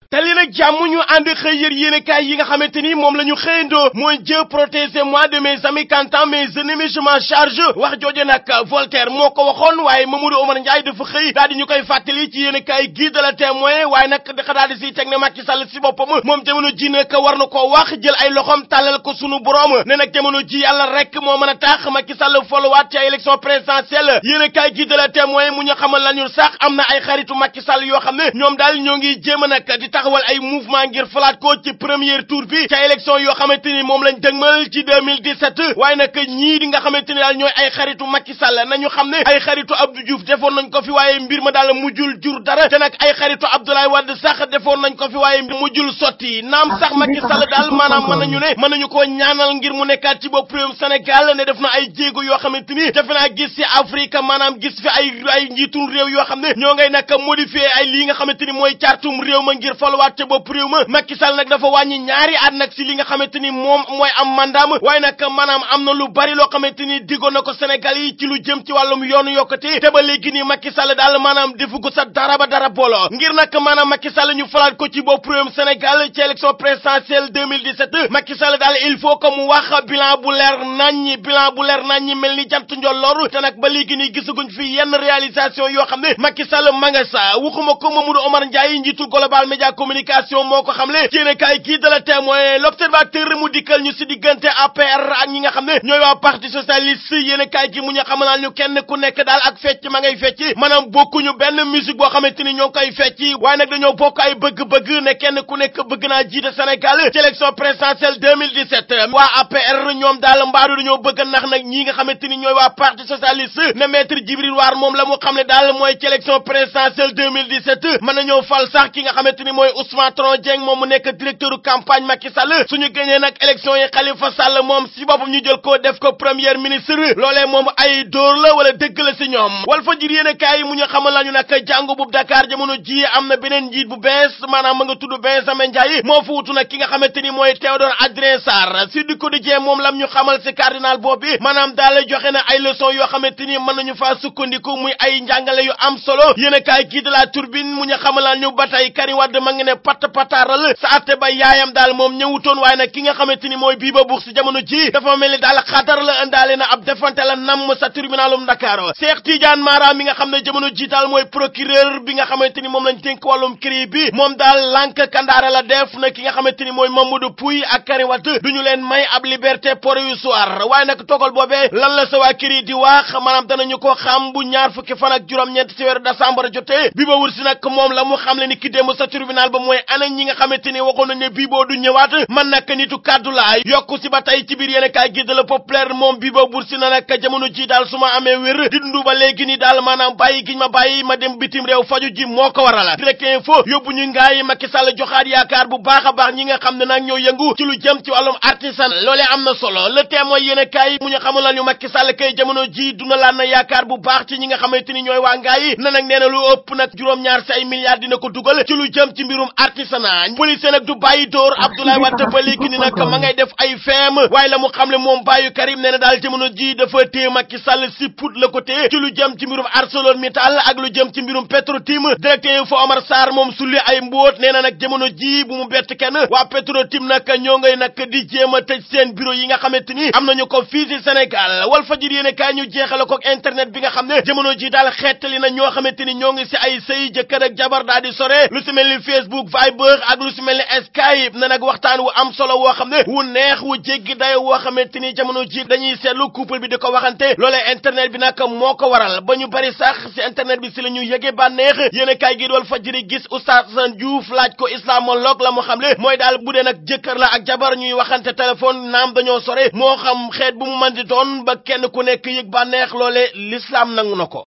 te li nag jàmm ñu ànd xëy yër yéenekaay yi nga xamante ni moom la ñu xëyandoo mooy Dieu protégez-moi de mes amis quand mes ennemis je m'en charge wax jooje nag Voltaire moo ko waxoon waaye Mamadou Oumar Ndiaye dafa xëy daal di ñu koy fàttali ci yéenekaay gii de la témoin waaye nag dafa daal di siy teg ne Macky Sall si boppam moom jamono ji nag war na koo wax jël ay loxoom tàllal ko sunu borom ne nag jamono ji yàlla rek moo mën a tax Macky Sall followaat ci ay élection présidentielle yéenekaay gii de la témoin mu ñu xamal lañu sax am na ay xaritu Macky Sall yoo xam ne ñoom daal ñoo ngi jéem a nag di taxawal ay mouvement ngir falaat ko ci premier tour bi ca élection yoo xamante ni moom lañ dëgmal ci 2017 waaye nag ñii di nga xamante ni daal ñooy ay xaritu Macky Sall nañu xam ne ay xaritu Abdou Diouf defoon nañ ko fi waaye mbir ma daal mujjul jur dara te nag ay xaritu Abdoulaye Wade sax defoon nañ ko fi waaye mujjul sotti naam sax Macky Sall daal maanaam mën nañu ne mën nañu koo ñaanal ngir mu nekkaat ci bopp réewum Sénégal ne def na ay jéego yoo xamante ni defe naa gis ci Afrique maanaam gis fi ay ay njiitum réew yoo xam ne ñoo ngay nag modifier ay lii nga xamante ni mooy cartum réew ma ngir faluwaat ca bopp réew ma Macky Sall nag dafa wàññi ñaari at nag si li nga xamante ni moom mooy am mandaam waaye nag maanaam am na lu bari loo xamante ni diggoon na ko Sénégal yi ci lu jëm ci wàllum yoonu yokkati te ba léegi nii Macky Sall daal maanaam defu ko sa dara ba dara booloo ngir nag maanaam Macky Sall ñu falaat ko ci bopp réewum Sénégal ci élection présidentielle 2017 Macky Sall daal il faut que mu wax bilan bu leer naññi bilan bu leer naññi mel ni jant njolloor te nag ba léegi nii gisaguñ fi yenn réalisation yoo xam ne Macky Sall ma nga sa waxuma ko Mamadou Omar Ndiaye njiitu Global Média Communication moo ko xamle ci ne kaay kii de la témoin l'observateur mu dikkal ñu si diggante APR ak ñi nga xam ne ñooy waa parti socialiste yéen kaay gi mu ñu xamal ñu kenn ku nekk daal ak fecc ma ngay fecc maanaam bokkuñu benn musique boo xamante ni ñoo ngi koy fecc waaye nag dañoo bokk ay bëgg-bëgg ne kenn ku nekk bëgg naa jiite Sénégal ci élection présidentielle 2017 waa APR ñoom daal mbaadu dañoo bëgg nax nag ñi nga xamante ni ñooy waa parti socialiste ne maître Djibril War moom la mu xam ne daal mooy ci élection présidentielle 2017 mën nañoo fal sax ki nga xamante ni mooy Ousmane Tanor Dieng moom mu nekk directeur campagne Macky Sall suñu gënee nag élection yi Khalifa Sall moom si boppam ñu jël ko def ko premier ministre loolee moom ay dóor la wala dëgg la si ñoom wal fa jir yéen a kaay mu ñu xamal lañu nag jàngu bu Dakar jamono ji am na beneen njiit bu bees maanaam ma nga tudd Benjamin Ndiaye moo fa wutu nag ki nga xamante ni mooy Théodore Adrien Sarr si du quotidien moom lam ñu xamal si cardinal boobu maanaam daal joxe na ay leçon yoo xamante ni mën nañu faa sukkandiku muy ay njàngale yu am solo yéen a kaay kii de la turbine mu ñu xamal ñu ba tey Karim Wade ma ngi ne pat pataaral sa atte ba yaayam daal moom ñëwutoon waaye nag ki nga xamante ni mooy Biba Bourg si jamono ji dafa mel ni daal xatar la indaale na ab defante la namm sa tribunalum Dakar Cheikh Tidiane Mara mi nga xam ne jamono ji daal mooy procureur bi nga xamante ni moom lañ dénk wàllum CREI bi moom daal lànk kandaare la def na ki nga xamante ni mooy Mamadou Pouy ak Karim Wade duñu leen may ab liberté provisoire waaye nag togal boobee lan la sa waa CREI di wax maanaam danañu ko xam bu ñaar fukki fan ak juróom-ñeent ci weeru décembre jotee Biba Bourg si nag moom la mu xam le ni ki démb sa tribunal ba mooy ana ñi nga xamante ni waxoon nañ ne Bibo du ñëwaat man nag nitu kàddu laa yokku si ba tey ci biir yéen kaay gi de la populaire moom Bibo Bourg si na nag jamono ji daal su ma amee wér di dund ba léegi ni daal maanaam bàyyi giñ ma bàyyi ma dem bitim réew faju ji moo ko waral direct info yóbbu ñu ngaay Macky Sall joxaat yaakaar bu baax a baax ñi nga xam ne nag ñoo yëngu ci lu jëm ci wàllum artisan loolee am na solo le témoin yéen kaay mu ñu xamul la ñu Macky Sall kay jamono ji duna laan na yaakaar bu baax ci ñi nga xamante ni ñooy waa ngaay na nag nee na lu ëpp nag juróom-ñaar si ay milliards dina ko dugal ci lu jëm ci mbirum artisanat police nag du bàyyi dóor Abdoulaye Wade ba léegi ni nag ma ngay def ay feem waaye la mu xam ne moom bàyyu Karim nee na daal jamono ji dafa téye Macky Sall si put la ko téye ci lu jëm ci mbirum ArcelorMittal ak lu jëm ci mbirum Petrotim directeur fa Omar Sarr moom sulli ay mbóot nee na nag jamono ji bu mu bett kenn waa Petrotim nag ñoo ngay nag di jéem a tëj seen bureau yi nga xamante ni am nañu ko fii ci Sénégal wal fajir yéene kaay ñu jeexale ko internet bi nga xam ne jamono ji daal xeetali na ñoo xamante ni ñoo ngi si ay sëy jëkkër ak jabar daal di sore lu si mel ni Facebook Viber ak lu si mel ni Skype na nag waxtaan wu am solo woo xam ne wu neex wu jéggi dayo woo xamante ni jamono ji dañuy seetlu couple bi di ko waxante loolee internet bi nag moo ko waral ba ñu bari sax si internet bi si la ñu yëge bànneex yéen a kaay gi dool fajiri gis Oustaz Assane Diouf laaj ko islamologue la mu xam le mooy daal bu dee nag jëkkër la ak jabar ñuy waxante téléphone naam dañoo sore moo xam xeet bu mu mën di doon ba kenn ku nekk yëg bànneex loole l'islam nangu na ko